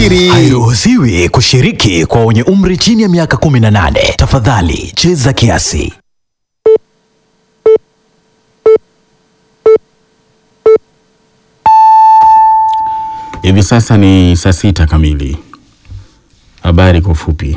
Hairuhusiwi kushiriki kwa wenye umri chini ya miaka 18. Tafadhali cheza kiasi. Hivi sasa ni saa sita kamili. Habari kwa ufupi.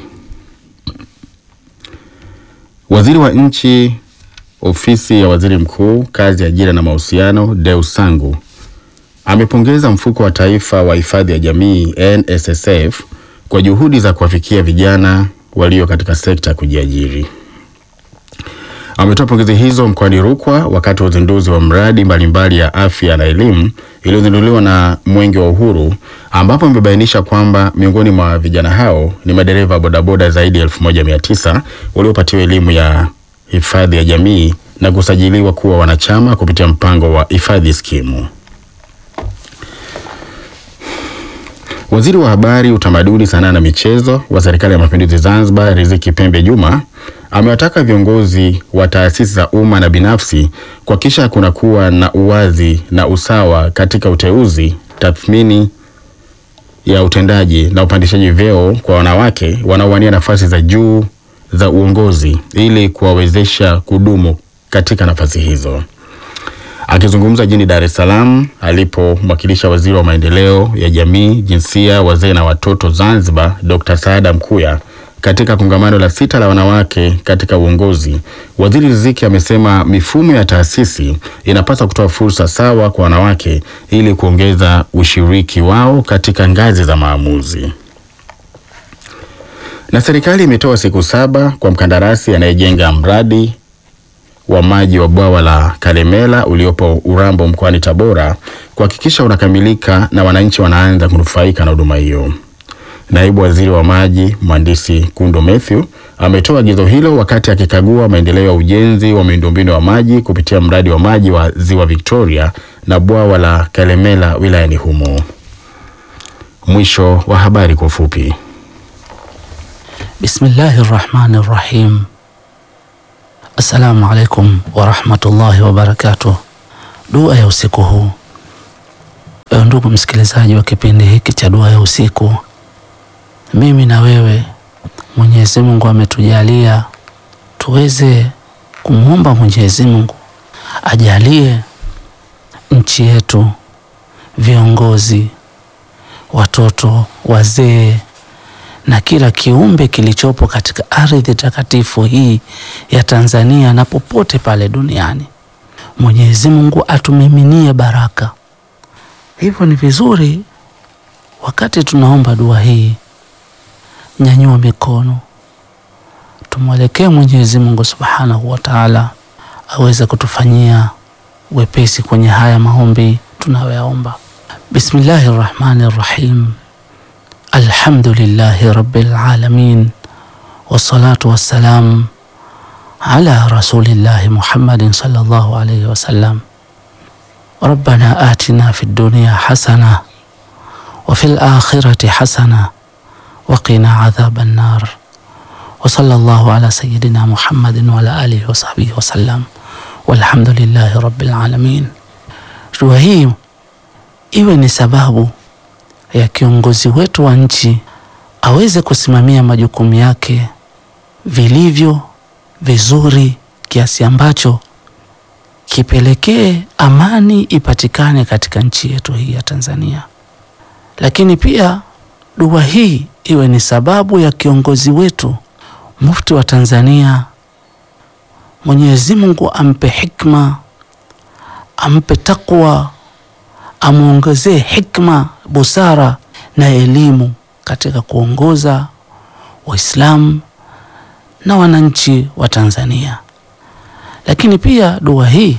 Waziri wa nchi ofisi ya waziri mkuu, kazi, ajira na mahusiano, Deus Sangu amepongeza mfuko wa taifa wa hifadhi ya jamii NSSF kwa juhudi za kuwafikia vijana walio katika sekta ya kujiajiri. Ametoa pongezi hizo mkoani Rukwa wakati wa uzinduzi wa mradi mbalimbali ya afya na elimu iliyozinduliwa na Mwenge wa Uhuru, ambapo amebainisha kwamba miongoni mwa vijana hao ni madereva bodaboda zaidi ya 1900 waliopatiwa elimu ya hifadhi ya jamii na kusajiliwa kuwa wanachama kupitia mpango wa hifadhi skimu. Waziri wa Habari, Utamaduni, Sanaa na Michezo wa Serikali ya Mapinduzi Zanzibar, Riziki Pembe Juma amewataka viongozi wa taasisi za umma na binafsi kuhakikisha kunakuwa na uwazi na usawa katika uteuzi, tathmini ya utendaji na upandishaji vyeo kwa wanawake wanaowania nafasi za juu za uongozi ili kuwawezesha kudumu katika nafasi hizo. Akizungumza jijini Dar es Salaam alipomwakilisha waziri wa maendeleo ya jamii, jinsia, wazee na watoto Zanzibar, Dr. Saada Mkuya katika kongamano la sita la wanawake katika uongozi, waziri Riziki amesema mifumo ya taasisi inapaswa kutoa fursa sawa kwa wanawake ili kuongeza ushiriki wao katika ngazi za maamuzi. Na serikali imetoa siku saba kwa mkandarasi anayejenga mradi wa maji wa bwawa la Kalemela uliopo Urambo mkoani Tabora kuhakikisha unakamilika na wananchi wanaanza kunufaika na huduma hiyo. Naibu Waziri wa Maji Mhandisi Kundo Mathew ametoa agizo hilo wakati akikagua maendeleo ya ujenzi wa miundombinu wa maji kupitia mradi wa maji wa Ziwa Victoria na bwawa la Kalemela wilayani humo. Mwisho wa habari kwa ufupi. Bismillahi rahmani rahim. Assalamu alaikum warahmatullahi wabarakatuh. Dua ya usiku huu. Ewe ndugu msikilizaji wa kipindi hiki cha dua ya usiku, mimi na wewe, Mwenyezi Mungu ametujalia tuweze kumwomba Mwenyezi Mungu ajalie nchi yetu, viongozi, watoto, wazee na kila kiumbe kilichopo katika ardhi takatifu hii ya Tanzania na popote pale duniani, Mwenyezi Mungu atumiminie baraka. Hivyo ni vizuri wakati tunaomba dua hii, nyanyua mikono, tumwelekee Mwenyezi Mungu Subhanahu wa Ta'ala aweze kutufanyia wepesi kwenye haya maombi tunayoyaomba. Bismillahi Rahmani Rahim. Alhamdulillahi Rabbil Alamin wassalatu wassalam ala rasulillahi Muhammadin sallallahu alayhi wasallam. Rabbana atina fid dunya hasana wa fil akhirati hasana wa qina adhaban nar wa sallallahu ala sayyidina Muhammadin wa ala alihi wa sahbihi wasallam walhamdulillahi rabbil alamin. Dua hii iwe ni sababu ya kiongozi wetu wa nchi aweze kusimamia majukumu yake vilivyo vizuri, kiasi ambacho kipelekee amani ipatikane katika nchi yetu hii ya Tanzania. Lakini pia dua hii iwe ni sababu ya kiongozi wetu mufti wa Tanzania, Mwenyezi Mungu ampe hikma, ampe takwa amwongezee hikma, busara na elimu katika kuongoza Waislamu na wananchi wa Tanzania. Lakini pia dua hii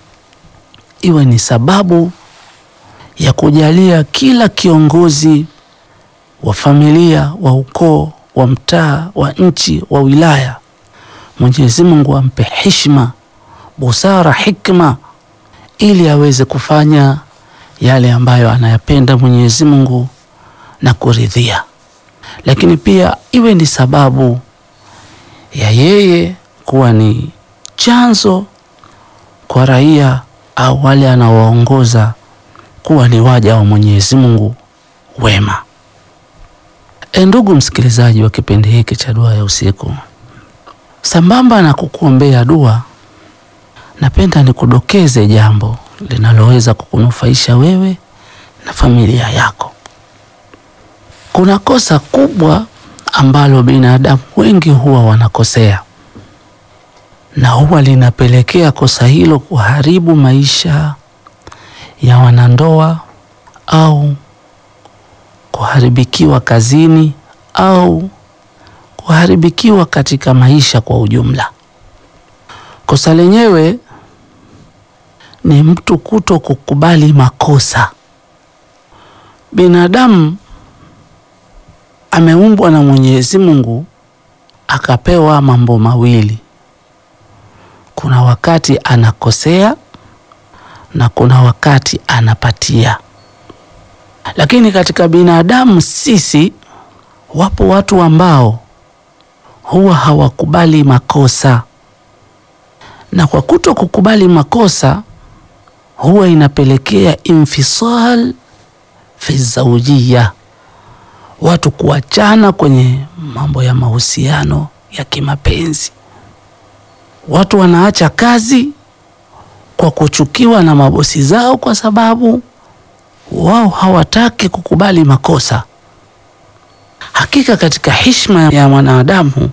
iwe ni sababu ya kujalia kila kiongozi wa familia, wa ukoo, wa mtaa, wa nchi, wa wilaya, Mwenyezi Mungu ampe heshima, busara, hikma ili aweze kufanya yale ambayo anayapenda Mwenyezi Mungu na kuridhia. Lakini pia iwe ni sababu ya yeye kuwa ni chanzo kwa raia au wale anaowaongoza kuwa ni waja wa Mwenyezi Mungu wema. E, ndugu msikilizaji wa kipindi hiki cha dua ya usiku, sambamba na kukuombea dua, napenda nikudokeze jambo linaloweza kukunufaisha wewe na familia yako. Kuna kosa kubwa ambalo binadamu wengi huwa wanakosea na huwa linapelekea kosa hilo kuharibu maisha ya wanandoa au kuharibikiwa kazini au kuharibikiwa katika maisha kwa ujumla. Kosa lenyewe ni mtu kuto kukubali makosa. Binadamu ameumbwa na Mwenyezi Mungu akapewa mambo mawili. Kuna wakati anakosea na kuna wakati anapatia. Lakini katika binadamu sisi, wapo watu ambao huwa hawakubali makosa, na kwa kuto kukubali makosa huwa inapelekea infisal fi zaujia, watu kuachana kwenye mambo ya mahusiano ya kimapenzi. Watu wanaacha kazi kwa kuchukiwa na mabosi zao kwa sababu wao hawataki kukubali makosa. Hakika katika heshima ya mwanadamu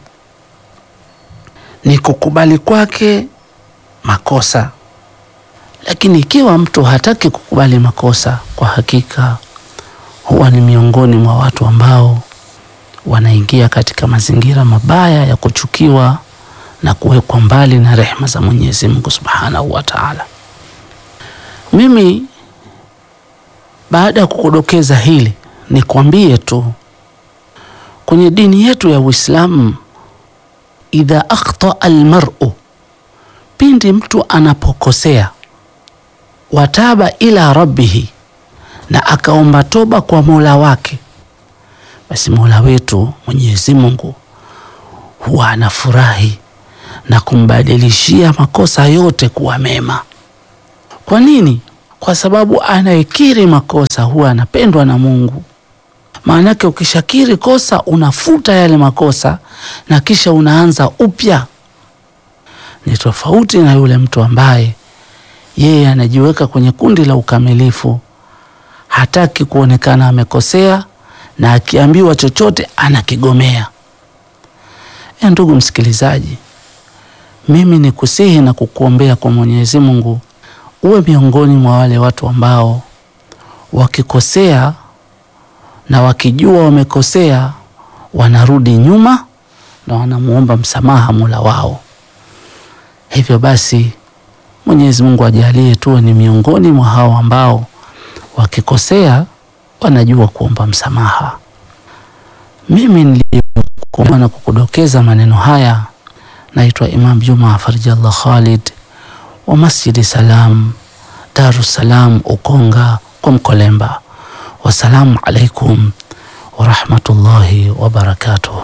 ni kukubali kwake makosa, lakini ikiwa mtu hataki kukubali makosa, kwa hakika huwa ni miongoni mwa watu ambao wanaingia katika mazingira mabaya ya kuchukiwa na kuwekwa mbali na rehema za Mwenyezi Mungu Subhanahu wa Ta'ala. Mimi baada ya kukudokeza hili nikwambie tu kwenye dini yetu ya Uislamu, idha akhta almar'u, pindi mtu anapokosea, wataba ila rabbihi, na akaomba toba kwa Mola wake, basi Mola wetu Mwenyezi Mungu huwa anafurahi na kumbadilishia makosa yote kuwa mema. Kwa nini? Kwa sababu anayekiri makosa huwa anapendwa na Mungu. Maanake ukishakiri kosa unafuta yale makosa na kisha unaanza upya. Ni tofauti na yule mtu ambaye yeye anajiweka kwenye kundi la ukamilifu, hataki kuonekana amekosea, na akiambiwa chochote anakigomea. E, ndugu msikilizaji, mimi ni kusihi na kukuombea kwa Mwenyezi Mungu uwe miongoni mwa wale watu ambao wakikosea na wakijua wamekosea wanarudi nyuma na wanamuomba msamaha Mola wao. Hivyo basi Mwenyezi Mungu ajalie tuwe ni miongoni mwa hao ambao wakikosea wanajua kuomba msamaha. Mimi nilikuwa na kukudokeza maneno haya, naitwa Imam Juma Farjallah Khalid wa Masjidi Salam Darus Salam Ukonga kwa Mkolemba. Wassalamu alaikum warahmatullahi wabarakatuh.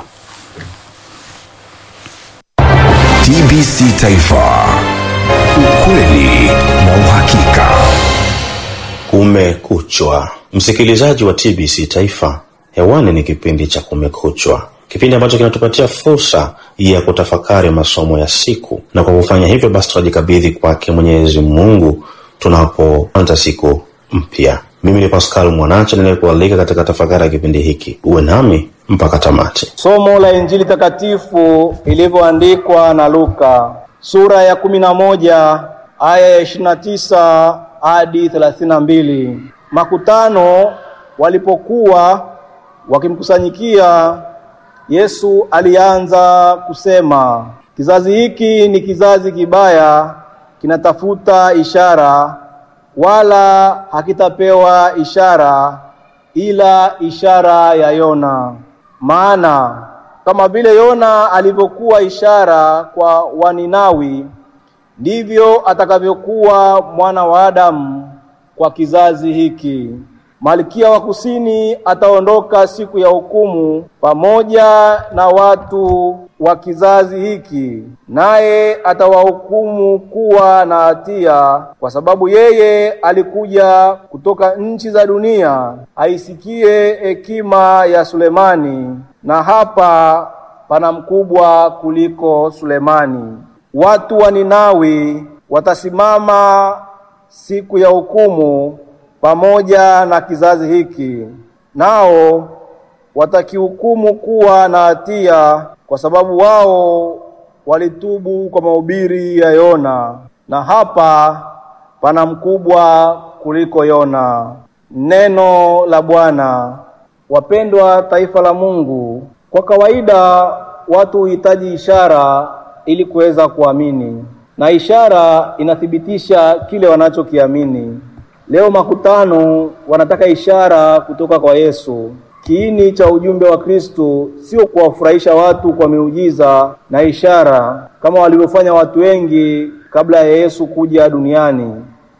TBC Taifa, ukweli na uhakika. Kumekuchwa, msikilizaji wa TBC Taifa, hewani ni kipindi cha Kumekuchwa, kipindi ambacho kinatupatia fursa ya kutafakari masomo ya siku, na kwa kufanya hivyo basi tunajikabidhi kwake Mwenyezi Mungu tunapoanza siku mpya. Mimi ni Pascal Mwanacha ninayekualika katika tafakari ya kipindi hiki, uwe nami mpaka tamati. Somo la Injili takatifu ilivyoandikwa na Luka sura ya kumi na moja aya ya ishirini na tisa hadi thelathini na mbili. Makutano walipokuwa wakimkusanyikia Yesu alianza kusema, kizazi hiki ni kizazi kibaya, kinatafuta ishara, wala hakitapewa ishara ila ishara ya Yona. Maana kama vile Yona alivyokuwa ishara kwa Waninawi, ndivyo atakavyokuwa mwana wa Adamu kwa kizazi hiki. Malkia wa kusini ataondoka siku ya hukumu pamoja na watu wa kizazi hiki, naye atawahukumu kuwa na hatia, kwa sababu yeye alikuja kutoka nchi za dunia aisikie hekima ya Sulemani, na hapa pana mkubwa kuliko Sulemani. Watu wa Ninawi watasimama siku ya hukumu pamoja na kizazi hiki, nao watakihukumu kuwa na hatia, kwa sababu wao walitubu kwa mahubiri ya Yona, na hapa pana mkubwa kuliko Yona. Neno la Bwana. Wapendwa taifa la Mungu, kwa kawaida watu huhitaji ishara ili kuweza kuamini, na ishara inathibitisha kile wanachokiamini. Leo makutano wanataka ishara kutoka kwa Yesu. Kiini cha ujumbe wa Kristo sio kuwafurahisha watu kwa miujiza na ishara kama walivyofanya watu wengi kabla ya Yesu kuja duniani,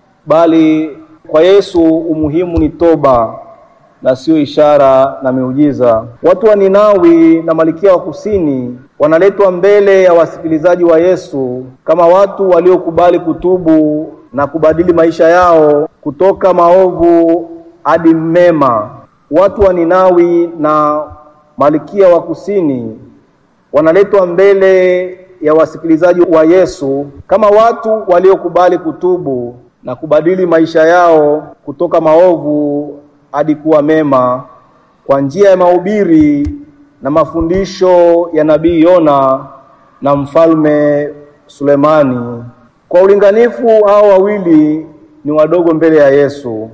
bali kwa Yesu umuhimu ni toba na sio ishara na miujiza. Watu wa Ninawi na Malkia wa Kusini wanaletwa mbele ya wasikilizaji wa Yesu kama watu waliokubali kutubu na kubadili maisha yao kutoka maovu hadi mema. Watu wa Ninawi na Malkia wa Kusini wanaletwa mbele ya wasikilizaji wa Yesu kama watu waliokubali kutubu na kubadili maisha yao kutoka maovu hadi kuwa mema kwa njia ya mahubiri na mafundisho ya nabii Yona na mfalme Sulemani. Kwa ulinganifu, hao wawili ni wadogo mbele ya Yesu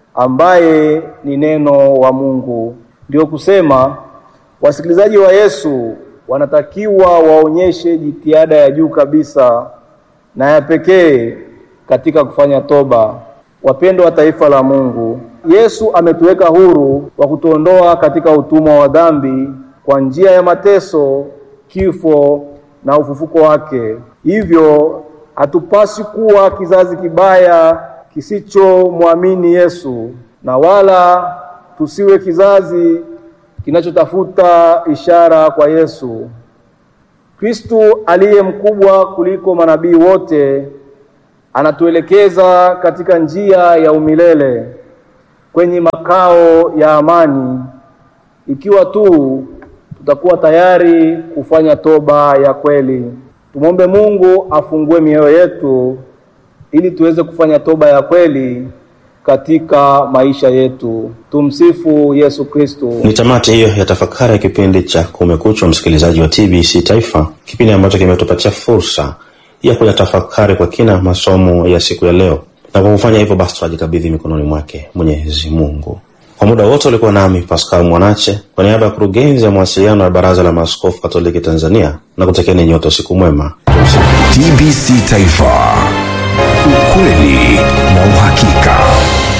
ambaye ni neno wa Mungu. Ndio kusema wasikilizaji wa Yesu wanatakiwa waonyeshe jitihada ya juu kabisa na ya pekee katika kufanya toba. Wapendwa wa taifa la Mungu, Yesu ametuweka huru wa kutuondoa katika utumwa wa dhambi kwa njia ya mateso, kifo na ufufuko wake. Hivyo hatupasi kuwa kizazi kibaya kisichomwamini Yesu, na wala tusiwe kizazi kinachotafuta ishara kwa Yesu. Kristo aliye mkubwa kuliko manabii wote anatuelekeza katika njia ya umilele kwenye makao ya amani, ikiwa tu tutakuwa tayari kufanya toba ya kweli. Tumwombe Mungu afungue mioyo yetu ili tuweze kufanya toba ya kweli katika maisha yetu. Tumsifu Yesu Kristo. Ni tamati hiyo ya tafakari ya kipindi cha Kumekucha, msikilizaji wa TBC Taifa, kipindi ambacho kimetupatia fursa ya kuyatafakari kwa kina masomo ya siku ya leo, na kwa kufanya hivyo basi tunajikabidhi mikononi mwake Mwenyezi Mungu. Kwa muda wote ulikuwa nami Pascal Mwanache kwa niaba ya kurugenzi ya mawasiliano ya Baraza la Maaskofu Katoliki Tanzania na kutakieni nyote usiku mwema. Tumsifu. TBC Taifa, ukweli na uhakika.